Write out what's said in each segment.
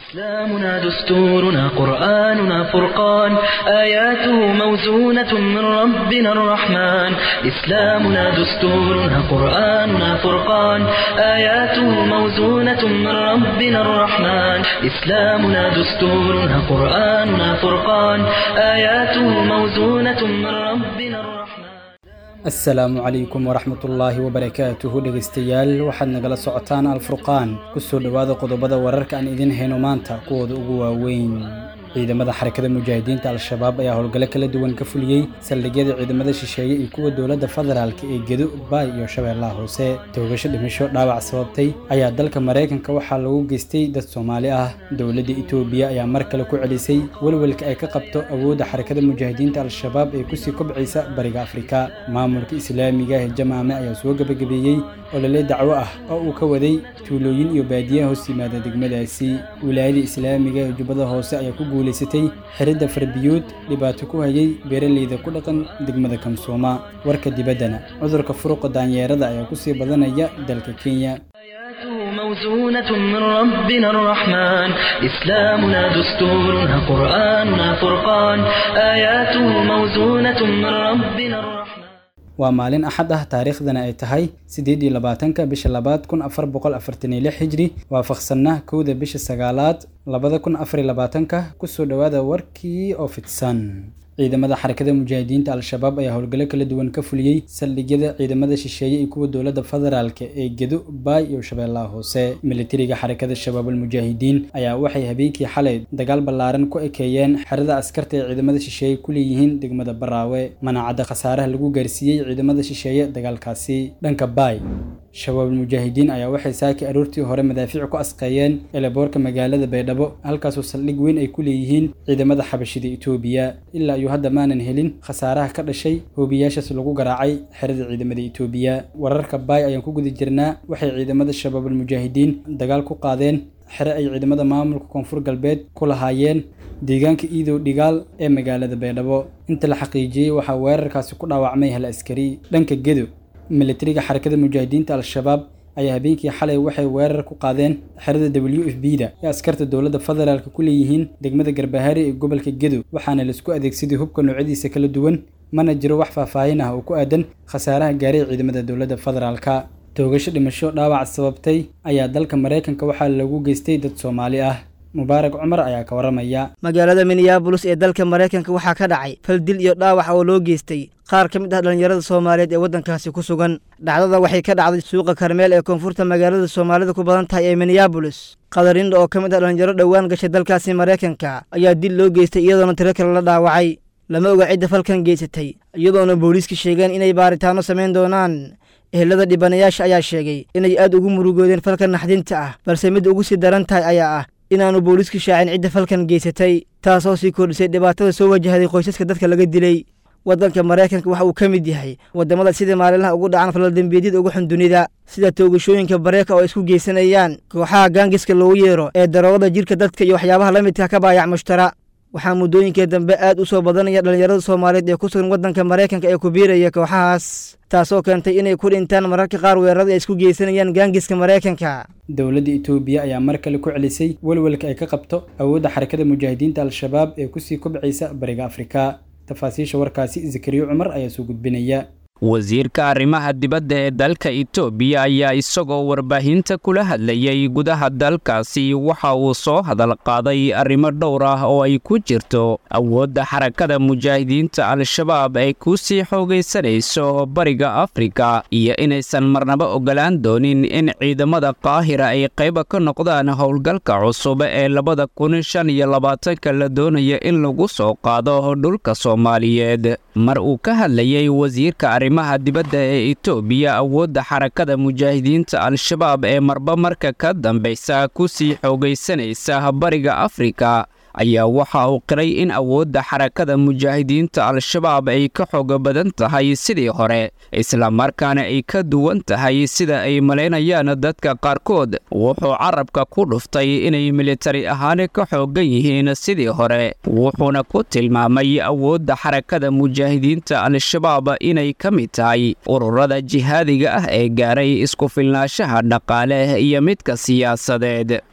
إسلامنا دستورنا قرآننا فرقان آياته موزونة من ربنا الرحمن إسلامنا دستورنا قرآننا فرقان آياته موزونة من ربنا الرحمن إسلامنا دستورنا قرآننا فرقان آياته موزونة من ربنا الرحمن asalaamu calaykum waraxmatullaahi wabarakaatuhu dhegaystayaal waxaad nagala socotaan alfurqaan kusoo dhowaada qodobada wararka aan idin hayno maanta kuwooda ugu waaweyn ciidamada xarakada mujaahidiinta al-shabaab ayaa howlgalo kala duwan ka fuliyey saldhigyada ciidamada shisheeye iyo kuwa dowladda federaalk ee gedo baay iyo shabeellaha hoose toogasho dhimasho dhaawac sababtay ayaa dalka maraykanka waxaa lagu geystay dad soomaali ah dowladda itoobiya ayaa mar kale ku celisay welwelka ay ka qabto awoodda xarakada mujaahidiinta al-shabaab ee kusii kobcaysa bariga afrika maamulka islaamiga ee jamaame ayaa soo gebagabeeyey olole dacwo ah oo uu ka waday tuulooyin iyo baadiyaha hoos yimaada degmadaasi wilaayada islaamiga ee jubbada hoose ayaa ku guulaysatay xiridda farbiyood dhibaato ku hayay beeraleyda ku dhaqan degmada kamsooma warka dibaddana cudurka furuqa daanyeerada ayaa kusii badanaya dalka kenya آياته موزونة من ربنا الرحمن إسلامنا دستورنا قرآننا فرقان آياته موزونة من ربنا الرحمن waa maalin axad ah taariikhdana ay tahay siddeed iyo labaatanka bisha labaad kun afar boqol afartan iyo lix hijri waafaqsanna kowda bisha sagaalaad labada kun afar iyo labaatanka kusoo dhowaada warkii oo fidsan ciidamada xarakada mujaahidiinta al-shabaab ayaa howlgalo kala duwan ka fuliyey saldhigyada ciidamada shisheeye iyo kuwa dowladda federaalk ee gedo baay iyo shabeellaha hoose militariga xarakada shabaab almujaahidiin ayaa waxay habeenkii xalay dagaal ballaaran ku ekeeyeen xerada askarta ee ciidamada shisheeye ku leeyihiin degmada baraawe manaacadda khasaaraha lagu gaarsiiyey ciidamada shisheeye dagaalkaasi dhanka baay shabaab almujaahidiin ayaa waxay saaki aroortii hore madaafiic ku asqeeyeen eleboorka magaalada baydhabo halkaasoo saldhig weyn ay ku leeyihiin ciidamada xabashida itoobiya ilaa iyo hadda maanan helin khasaaraha ka dhashay hoobiyaashaas lagu garaacay xerada ciidamada itoobiya wararka baay ayaan ku guda jirnaa waxay ciidamada shabaab almujaahidiin dagaal ku qaadeen xere ay ciidamada maamulka koonfur galbeed ku lahaayeen deegaanka iidow dhigaal ee magaalada baydhabo inta la xaqiijiyey waxaa weerarkaasi ku dhaawacmay hal askari dhanka gedo militariga xarakada mujaahidiinta al-shabaab ayaa habeenkii xalay waxay weerar ku qaadeen xerada w f b da ee askarta dowladda federaalk ku leeyihiin degmada garbahaari ee gobolka gedo waxaana laisku adeegsaday hubka noocyadiisa kala duwan mana jiro wax faahfaahin ah oo ku aadan khasaaraha gaaray ciidamada dowladda federaalka toogasho dhimasho dhaawac sababtay ayaa dalka maraykanka waxaa lagu geystay dad soomaali ah mubaarak cumar ayaa ka waramaya magaalada minneabolis ee dalka maraykanka waxaa ka dhacay fal dil iyo dhaawac oo loo geystay qaar ka mid ah dhallinyarada soomaaliyeed ee waddankaasi ku sugan dhacdada waxay ka dhacday suuqa karmeel ee koonfurta magaalada soomaalida ku badan tahay ee minneabolis qadarinda oo ka mid ah dhallinyaro dhowaan gashay dalkaasi maraykanka ayaa dil loo geystay iyadoona tiro kale la dhaawacay lama oga cidda falkan geysatay iyadoona booliiska sheegeen inay baaritaano samayn doonaan ehelada dhibanayaasha ayaa sheegay inay aad ugu murugoodeen falkan naxdinta ah balse midda ugu sii daran tahay ayaa ah inaanu booliisku shaacin cidda falkan geysatay taasoo sii kordhisay dhibaatada soo wajahday qoysaska dadka laga dilay waddanka maraykanka waxa uu ka mid yahay waddamada sida maalinlaha ugu dhacan falaldembiyeedyada ugu xun dunida sida toogashooyinka bareeka oo isku geysanayaan kooxaha gaangiska loogu yeero ee daroogada jirka dadka iyo waxyaabaha la midka ka baayac mushtara waxaa muddooyinkii dambe aad u soo badanaya dhallinyarada soomaaliyeed ee ku sugan waddanka maraykanka ee ku biiraya kooxahaas taasoo keentay inay ku dhintaan mararka qaar weerarada ay isku geysanayaan gaangiska maraykanka dowladda itoobiya ayaa mar kale ku celisay welwelka ay ka qabto awoodda xarakada mujaahidiinta al-shabaab ee kusii kobcaysa bariga afrika tafaasiisha warkaasi zakariyo cumar ayaa soo gudbinaya wasiirka arrimaha dibadda ee dalka itoobiya ayaa isagoo warbaahinta kula hadlayay gudaha dalkaasi waxa uu soo hadal qaaday arrimo dhowr ah oo ay ku jirto awoodda xarakada mujaahidiinta al-shabaab ay ku sii xoogaysanayso bariga afrika iyo inaysan marnaba ogolaan doonin in ciidamada qaahira ay qayba ka noqdaan howlgalka cusub ee labada kun shan iyo labaatanka la doonaya in lagu soo qaado dhulka soomaaliyeed mar uu ka hadlayay wasiirka arrimaha dibadda ee itoobiya awoodda xarakada mujaahidiinta al-shabaab ee marba marka ka dambaysa ku sii xoogaysanaysa bariga afrika ayaa waxa uu qiray in awoodda xarakada mujaahidiinta al-shabaab ay ka xooga badan tahay sidii hore islamarkaana ay ka duwan tahay sida ay malaynayaan dadka qaarkood wuxuu carabka ku dhuftay inay militari ahaan ka xoogan yihiin sidii hore wuxuuna ku tilmaamay awoodda xarakada mujaahidiinta al-shabaab inay ka mid tahay ururada jihaadiga ah ee gaaray isku filnaanshaha dhaqaale iyo midka siyaasadeed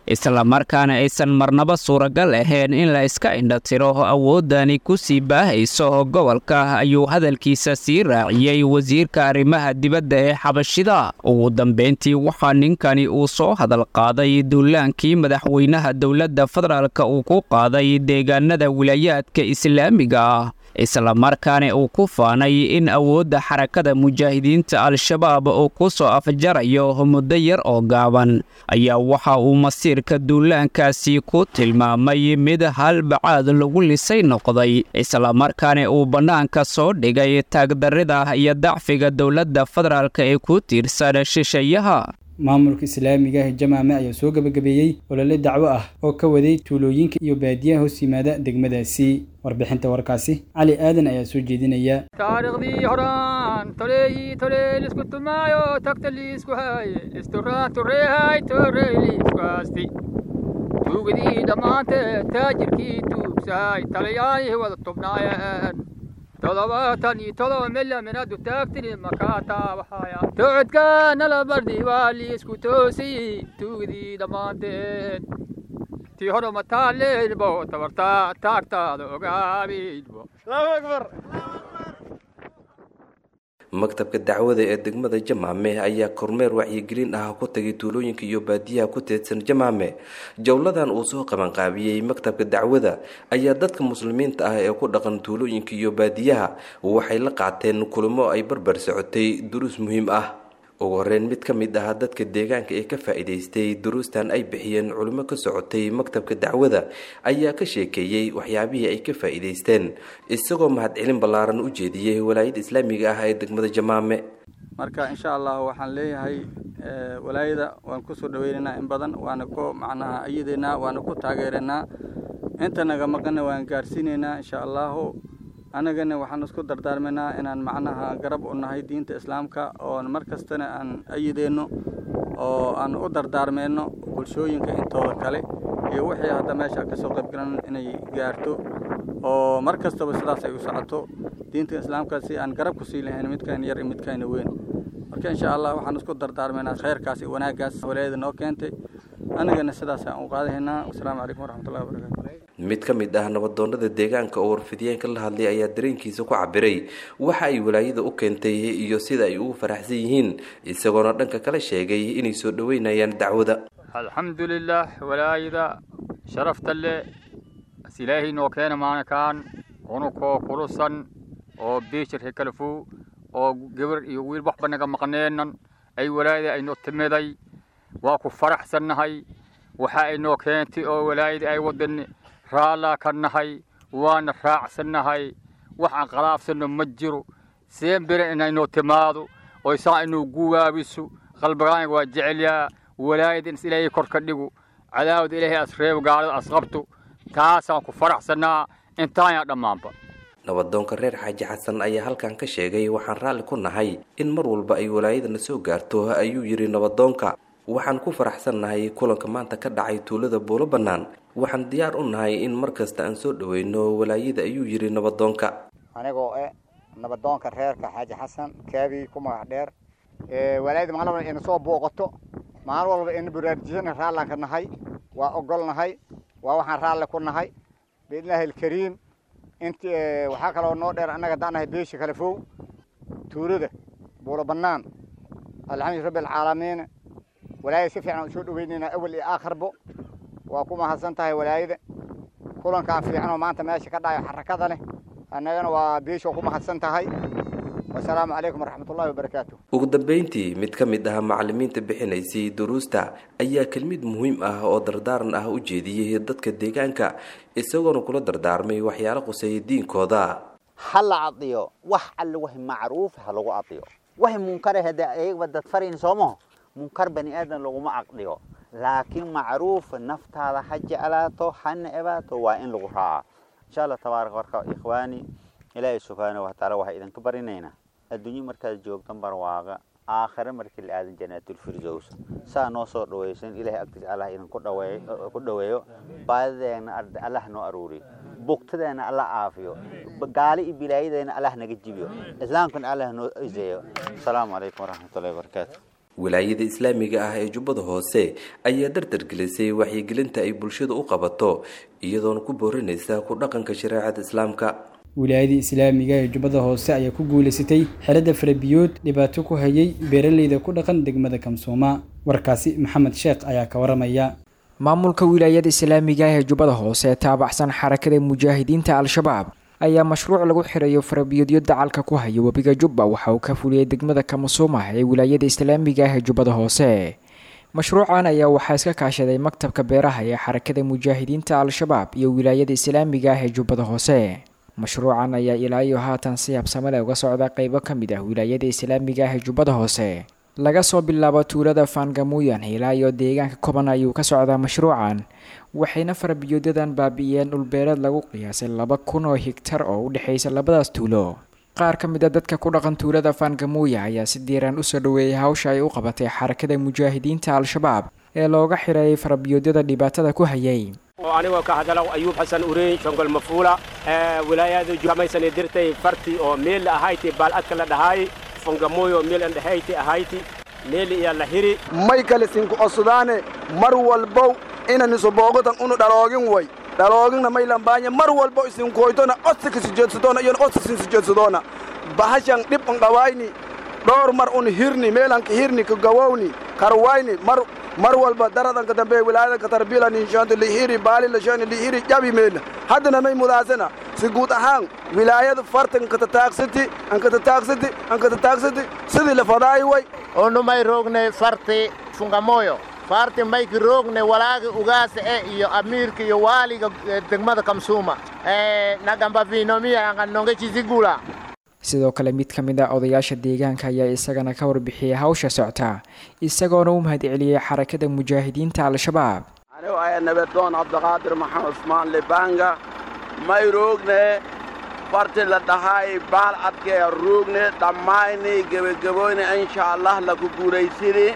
islamarkaana aysan marnaba suuragal ahayn in la iska indhatiro awoodani ku sii baahayso gobolka ayuu hadalkiisa sii raaciyey wasiirka arrimaha dibadda ee xabashida ugu dambeyntii waxaa ninkani uu soo hadal qaaday duulaankii madaxweynaha dowladda federaalka uu ku qaaday deegaanada wilaayaadka islaamiga ah islamarkaana uu ku faanay in awoodda xarakada mujaahidiinta al-shabaab uu ku soo afjarayo muddo yar oo gaaban ayaa waxa uu masiirka duulaankaasi ku tilmaamay mid halbacaad lagu lisay noqday islamarkaana uu bannaanka soo dhigay taagdarrida iyo dacfiga dowladda federaalk ee ku tiirsan shisheeyaha maamulka islaamiga ah jamaame ayaa soo gebagabeeyey olole dacwo ah oo ka waday tuulooyinka iyo baadiyaha hoos yimaada degmadaasi warbixinta warkaasi cali aadan ayaa soo jeedinaya taariikhdii horaan toleeyi toleel isku tumaayo tagta liisku haaye isturaan tureehay torey liisku haasti tuugadii dhammaanteed taajirkii tuugsahay talayaayih wada tubnaayeen todobaatan iyo todoba milaminadu taagtini makaata waxaaya tocodka nala bardhi waa liisku toosiyey tuugadii dhammaanteed tii hore mataaleenbo tabartaa taagtaada ogaabiidbo allahu akbar maktabka dacwada ee degmada jamaame ayaa kormeer wacyigelin ah ku tagay tuulooyinka iyo baadiyaha ku teedsan jamaame jowladan uu soo qabanqaabiyey maktabka dacwada ayaa dadka muslimiinta ah ee ku dhaqan tuulooyinka iyo baadiyaha waxay la qaateen kulamo ay barbar socotay duruus muhiim ah ugu horeyn mid ka mid ah dadka deegaanka ee ka faa'iidaystay duruustan ay bixiyeen culimo ka socotay maktabka dacwada ayaa ka sheekeeyey waxyaabihii ay ka faa'iidaysteen isagoo mahadcelin ballaaran u jeediyey walaayada islaamiga ah ee degmada jamaame marka insha allah waxaan leeyahay walaayada waan kusoo dhaweynaynaa in badan waana ku macnaha ayadeynaa waana ku taageeranaa inta naga maqana waan gaarsiinaynaa insha allahu annagana waxaan isku dardaarmaynaa inaan macnaha garab u nahay diinta islaamka oon mar kastana aan ayideenno oo aan u dardaarmeyno bulshooyinka intooda kale iyo wixii hadda meesha kasoo qaybgalan inay gaarto oo mar kastaba sidaas ay u socoto diinta islaamka si aan garab kusii lahayn midkayna yar iyo midkayna weyn marka insha allah waxaan isku dardaarmaynaa khayrkaas iyo wanaaggaas walaayada noo keentay annagana sidaas aan u qaadahaynaa wasalaamu calaykum waraxmatullahi wabarakatu mid ka mid ah nabadoonada deegaanka oo warfidiyeenka la hadlay ayaa dareenkiisa ku cabiray waxa ay walaayada u keentay iyo sida ay ugu faraxsan yihiin isagoona dhanka kala sheegay inay soo dhoweynayaan dacwada alxamdu lilah walaayada sharafta le as ilaahay noo keena maanakaan unukoo kulusan oo biishirka kalafu oo gabar iyo wiil waxba naga maqneenan ay walaayada aynoo timiday waa ku faraxsannahay waxa ay noo keentay oo walaayada ay wadan raallaa ka nahay waana raacsannahay wax aan qalaafsanno ma jiro seen bere inaynoo timaado oo saa inuu guwaabiso qalbigaaniga waa jecelyaa walaayada in is ilaahay kor ka dhigu cadaawada ilaahay as reebo gaalada as qabto taasaan ku faraxsannaa intaanyaa dhammaanba nabadoonka reer xaaji xasan ayaa halkan ka sheegay waxaan raalli ku nahay in mar walba ay walaayadana soo gaarto ayuu yidhi nabadoonka waxaan ku faraxsannahay kulanka maanta ka dhacay tuulada buulo bannaan waxaan diyaar u nahay in mar kasta aan soo dhoweyno walaayada ayuu yidhi nabadoonka anigoo eh nabadoonka reerka xaaji xasan kaabi ku magac dheer walaayada maalin walba ina soo booqato maalin walba ina baraarujisana raallaan ka nahay waa ogol nahay waa waxaan raalli ku nahay biidnillaahi alkariim inti waxaa kaloo noo dheer annaga haddaan nahay beesha kale fow tuulada buulo bannaan alxamdu rabbi alcaalamiin walaayada si fiican aan soo dhaweynaynaa awal iyo aakharbo waa ku mahadsan tahay walaayada kulankaan fiican oo maanta meesha ka dhacayo xarakada leh annagana waa beesha ku mahadsan tahay wasalaamu calaykum waraxmatullahi wabarakaatu ugu dambeyntii mid ka mid ah macalimiinta bixinaysay duruusta ayaa kelmid muhiim ah oo dardaaran ah u jeediyey dadka deegaanka isagoona kula dardaarmay waxyaalo quseeya diinkooda ha la cadiyo wax alle wax macruuf ha lagu cadiyo wax munkar hade ayagba dad farayn soomaho munkar bani aadan laguma caqdiyo laakiin macruuf naftaada ha jeclaato ha necbaato waa in lagu raaca insha allah tabaaraka warka ikhwaani ilaahay subxaana watacaala waxaa idinka barinaynaa adduunyo markaad joogtan barwaaqa aakhire markii la aadan janaatulfirdows saa noo soo dhawaysan ilahay agtiisa allah idinku dhaweeyo ku dhaweeyo baadideena allah noo aruuriyo bugtadeena allah caafiyo gaali iyo bilaayadeena allah naga jibiyo islaamkana allah noo iseeyo asalaamu calaykum waraxmatullahi wabarakaatu wilaayada islaamiga ah ee jubbada hoose ayaa dardargelisay waxyigelinta ay bulshada u qabato iyadoona ku boorinaysa ku dhaqanka shareecada islaamka wilaayada islaamiga ee jubbada hoose ayaa ku guulaysatay xeladda farabiyood dhibaato ku hayay beeraleyda ku dhaqan degmada kamsooma warkaasi maxamed sheekh ayaa ka waramaya maamulka wilaayada islaamiga ee jubbada hoose ee taabacsan xarakada mujaahidiinta al-shabaab ayaa mashruuc lagu xirayo farabiyoodyo dacalka ku haya webiga jubba waxa uu ka fuliyey degmada kamasuuma ee wilaayada islaamiga ah ee jubbada hoose mashruucan ayaa waxaa iska kaashaday maktabka beeraha ee xarakada mujaahidiinta al-shabaab iyo wilaayada islaamiga ah ee jubbada hoose mashruucan ayaa ilaa iyo haatan si habsamale uga socda qeybo ka mid ah wilaayada islaamiga ah ee jubbada hoose laga soo bilaabo tuulada faangamuuyan ilaa iyo deegaanka koban ayuu ka socdaa mashruucan waxayna farabiyoodadan baabi'iyeen dhulbeereed lagu qiyaasay laba kun oo higtar oo u dhexaysa labadaas tuulo qaar ka mid a dadka ku dhaqan tuulada faangamuuya ayaa si diiraan usoo dhaweeyay hawsha ay u qabatay xarakada mujaahidiinta al-shabaab ee looga xireeyay farabiyoodyada dhibaatada ku hayay anigoo ka hadalo ayuub xasan ureyn shongol mafuula wilaayada jamaysani dirtay farti oo meel ahayti baaladka la dhahaay fongamoyo meel andhahayti ahayti meel iya la hiri may kale sinku cosdaane mar walbow inaniso boogotan unu dhaloogin way dhalooginna may lambaanye mar walbo isinkoytona odsika sijeedsadoona iyon odsisin sijeedsadoona bahashan dhib un dhawayni dhowr mar un hirni meelanka hirni ka gawowni karwayni mar mar walba daradanka dambe wilaayadanka tarbila ninshaanta lihiri baali lashani lihiri jabi meelna haddana may mudaasana si guud ahaan wilaayada farta ankatataaqsiti ankatataaqsiti ankatataaqsiti sidii la fadaay way onu may roogne farti fungamoyo farti mayki roogne walaagi ugaasa e iyo amiirka iyo waaliga degmada kamsuuma nagamba vinomiya anganonge chizigula sidoo kale mid ka mid a odayaasha deegaanka ayaa isagana ka warbixiyey hawsha socta isagoona u mahadceliyey xarakada mujaahidiinta al-shabaab anigu aya nabadoon cabdiqaadir maxamed usmaan libanga may roogne farti la dhahay baal adkee roogne dhammayni gebagaboyne insha allah laku guulaysini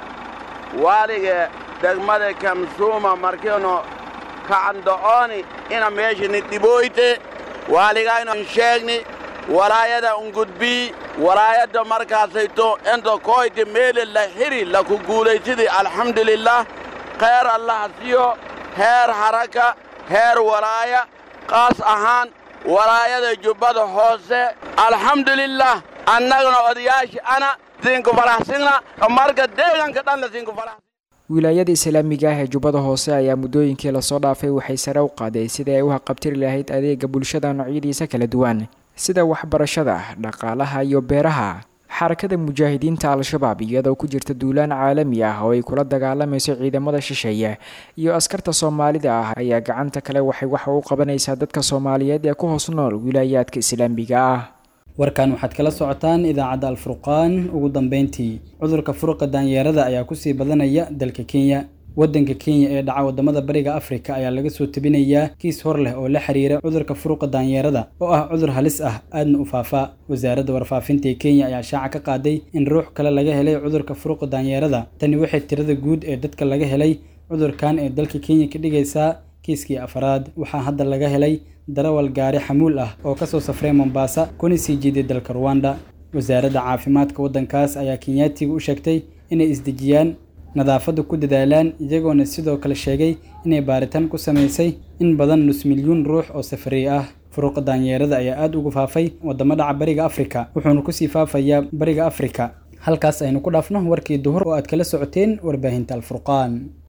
waaliga degmada kamsuuma markiinu kacando'ooni ina meeshani dhibooyte waaligaynu sheegni walaayada ungudbii walaayadda markaasayto inta koyti meele la xiri laku guulaysidi alxamdulilah khayr allaha siyo heer haraka heer walaaya qaas ahaan walaayada jubbada hoose alxamdulilah annaguna odayaashii ana sinku faraxsina marka deeganka dhanna sinku farax wilaayada islaamiga ah ee jubbada hoose ayaa muddooyinkii lasoo dhaafay waxay sare u qaaday sidai ay u haqabtiri lahayd adeega bulshada noocyadiisa kala duwan sida waxbarashada dhaqaalaha iyo beeraha xarakada mujaahidiinta al-shabaab iyadoo ku jirta duulaan caalami ah oo ay kula dagaalamayso ciidamada shisheeye iyo askarta soomaalida ah ayaa gacanta kale waxay waxa u qabanaysaa dadka soomaaliyeed ee ku hoos nool wilaayaadka islaamiga ah warkan waxaad kala socotaan idaacadda alfurqaan ugu dambeyntii cudurka furuqa daanyeerada ayaa kusii badanaya dalka kenya waddanka kenya ee dhaca waddamada bariga afrika ayaa laga soo tebinayaa kiis hor leh oo la xiriira cudurka furuqa daanyeerada oo ah cudur halis ah aadna u faafaa wasaaradda warfaafinta ee kenya ayaa shaaca ka qaaday in ruux kale laga helay cudurka furuqa daanyeerada tani waxay tirada guud ee dadka laga helay cudurkan ee dalka kenya ka dhigaysaa kiiskii afaraad waxaa hadda laga helay darawal gaari xamuul ah oo kasoo safray mombaasa kuna sii jiiday dalka ruwanda wasaaradda caafimaadka waddankaas ayaa kenyaatiga u sheegtay inay isdejiyaan nadaafadda ku dadaalaan iyagoona sidoo kale sheegay inay baaritaan ku samaysay in badan nus milyuun ruux oo safariy ah furuuqa daanyeerada ayaa aad ugu faafay waddamo dhaca bariga afrika wuxuuna kusii faafayaa bariga afrika halkaas aynu ku dhaafno warkii duhur oo aad kala socoteen warbaahinta alfurqaan